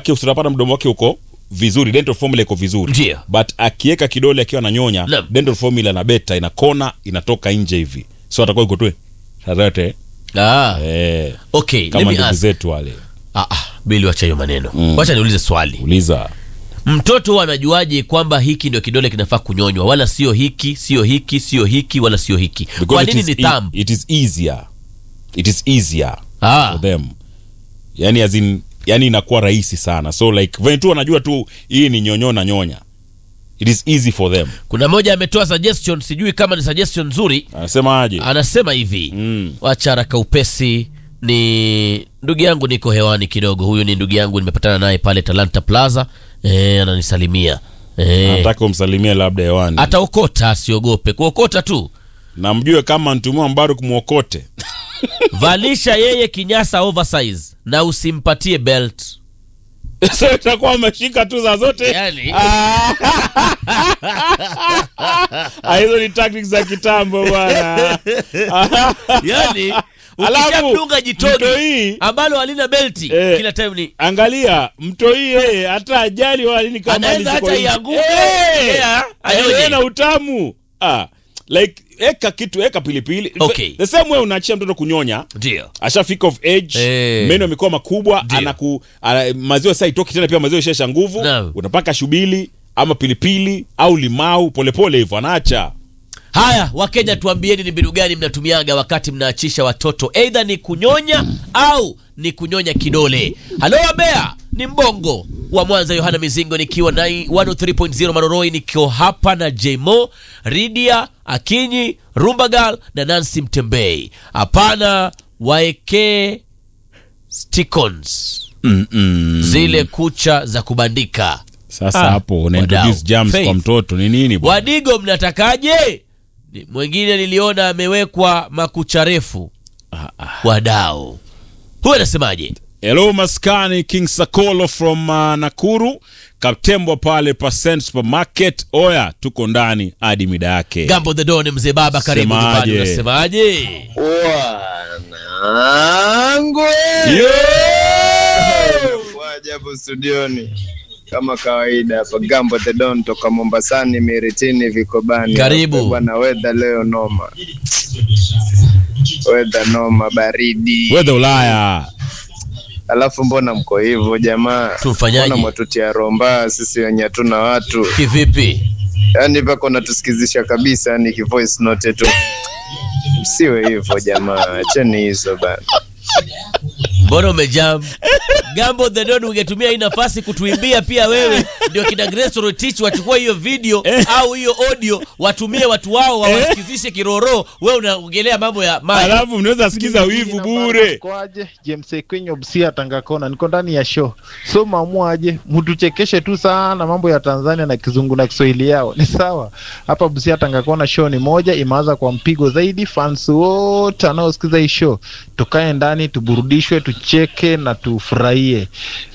manake utapata mdomo wake uko vizuri dental formula iko vizuri Ndio. but akiweka kidole akiwa ananyonya Naam. dental formula na beta ina kona inatoka nje hivi so atakuwa iko tu tarate ah, eh, okay let kama me ndugu ask zetu wale ah, ah, bili wacha hiyo maneno Mm. wacha niulize swali uliza mtoto huwa anajuaje kwamba hiki ndio kidole kinafaa kunyonywa wala sio hiki sio hiki sio hiki wala sio hiki Because kwa it nini is ni e- thumb it is easier it is easier ah, for them yani as in, yani inakuwa rahisi sana so like venye tu wanajua tu hii ni nyonyo na nyonya it is easy for them kuna moja ametoa suggestion sijui kama ni suggestion nzuri anasema aje anasema hivi Mm. wacha haraka upesi ni ndugu yangu niko hewani kidogo huyu ni ndugu yangu nimepatana naye pale talanta plaza e, ananisalimia e, nataka umsalimie labda hewani ataokota asiogope kuokota tu na mjue kama ntumua mbaru kumwokote valisha yeye kinyasa oversize na usimpatie belt so itakuwa ameshika tu za zote yani, Ah, hizo ni tactics za kitambo bwana yani Alafu, ukishamdunga jitoni mtoi- ambalo halina belti Eh. kila time ni angalia mtoi yeye hata ajali wala nini kama Anaweza liko hata nje. ianguke, Eh, yeah, anyonye. aendelee na utamu ah, like eka kitu eka pilipili Okay. the same way unaachia mtoto kunyonya ndio ashafika of age Eh. meno yamekuwa makubwa Ndio. anaku ana, maziwa sasa itoki tena pia maziwa ishesha nguvu Naam. unapaka shubili ama pilipili au limau polepole hivyo anaacha haya wakenya tuambieni ni mbinu gani mnatumiaga wakati mnaachisha watoto eidha ni kunyonya au ni kunyonya kidole halo wabea ni mbongo wa mwanza yohana mizingo nikiwa na 103.0 maroroi nikiwa hapa na jmo ridia akinyi rumbagal na nancy mtembei hapana waekee sticons Mm-mm. zile kucha za kubandika sasa Ah, hapo una wadau. introduce germs Faith. kwa mtoto ni nini bwana? wadigo mnatakaje Ni- mwingine niliona amewekwa makucha refu Ah, ah. wadao huyu anasemaje hello maskani king sakolo from uh, nakuru kaptembwa pale percent supermarket oya tuko ndani hadi mida yake gambo the don mzee baba karibu Semaje? nyumbani unasemaje Wanangu Yo! waja hapo studioni kama kawaida hapa Gambo the Don toka Mombasani Miritini Vikobani. Karibu. Hapa Bwana weather leo noma. Weather noma baridi. Weather ulaya Alafu mbona mko hivyo jamaa? Tufanyaje? Mbona mwatutia romba sisi wenye hatuna watu? kivipi Yaani mpaka unatusikizisha kabisa yani kivoice note tu. Msiwe hivyo jamaa, acheni hizo bana. mbona umejam gambo the don ungetumia hii nafasi kutuimbia pia wewe ndio kina Grace Rotich wachukua hiyo video au hiyo audio watumie watu wao wawasikizishe kiroro wewe unaongelea mambo ya maji alafu mnaweza sikiza wivu bure kwaje james kwenye obsia tangakona niko ndani ya show so mamuaje mtuchekeshe tu sana mambo ya tanzania na kizungu na kiswahili yao ni sawa hapa busia tangakona show ni moja imeanza kwa mpigo zaidi fans wote wanaosikiza hii show tukae ndani tuburudishwe tucheke na tufurahie